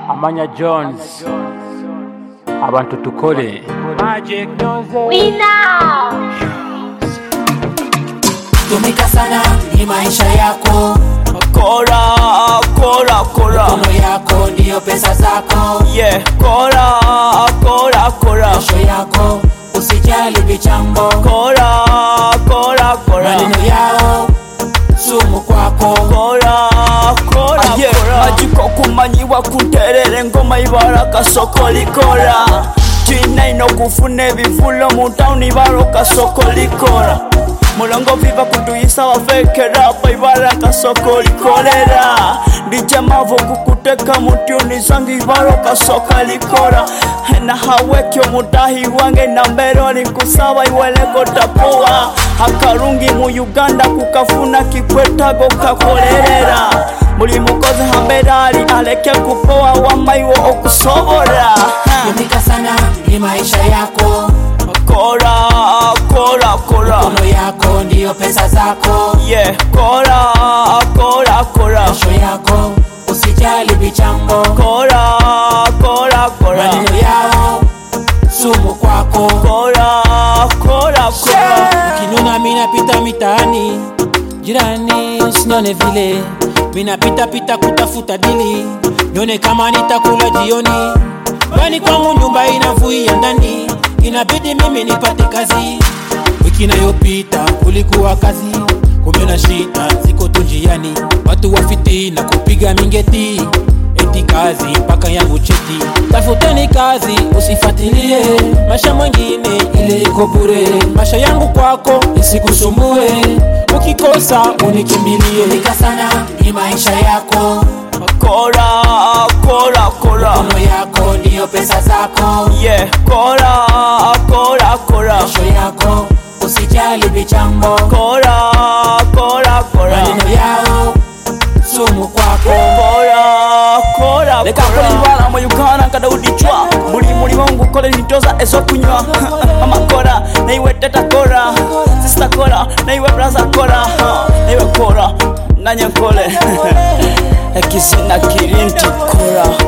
amanya jones abantu tukole tumika sana ni maisha yako Kora, kora, kora. kono yako ndiyo pesa zako Yeah, kora, kora, kora. kesho yako usijali vichambo Kora, kora, kora. maneno yao sumu kwako Kora, kora, yeah. Majiko kumanyiwa kunterera engoma ibara kasoko likora tina ino kufuna ebivulo mu tawuni ibara kasoko likora mulongo viva kutuyisa wafekerapa ibara kasoko likolera ndije mavo kukuteka mutyuni zange ibara kasoka likora na hawekyo mutahi wange na mbero linkusaba iweleko tapuwa akarungi mu uganda kukafuna kikwetago kakolerera buli mukozi hamberali aleke kupowa wamaiwo okusobora tumika sana ni maisha yako kora kora kora kono yako ndiyo pesa zako yeah kora kora kora kesho yako usijali vichambo kora kora kora maneno yao sumu kwako kora kora kora Kinuna minapita mitaani, jirani usinione vile, minapita pita kutafuta dili, nione kama nitakula jioni. Bani kwangu nyumba inavuia ndani, inabidi mimi nipate kazi. Wiki inayopita kulikuwa kazi, kumbe na shida ziko tu njiani, watu wafiti na kupiga mingeti eti kazi mpaka yangu cheti. Tafuteni kazi, usifatilie maisha mwengine, ile iko bure. Maisha yangu kwako isikusumbue, ukikosa unikimbilie. tumika sana ni maisha yako kora kora kora kono yako ndiyo pesa zako yeah kora kora kora kesho yako usijali vichambo kora kora kora maneno yao sumu kwako kora kora leka kola ibala mu uganda nkadaudichwa buli mulimo ngukole nitoza ezokunywa mama kora naiwe teta kora sista kora naiwe braza kora naiwe kora nanye nkole ekizina kirinti kora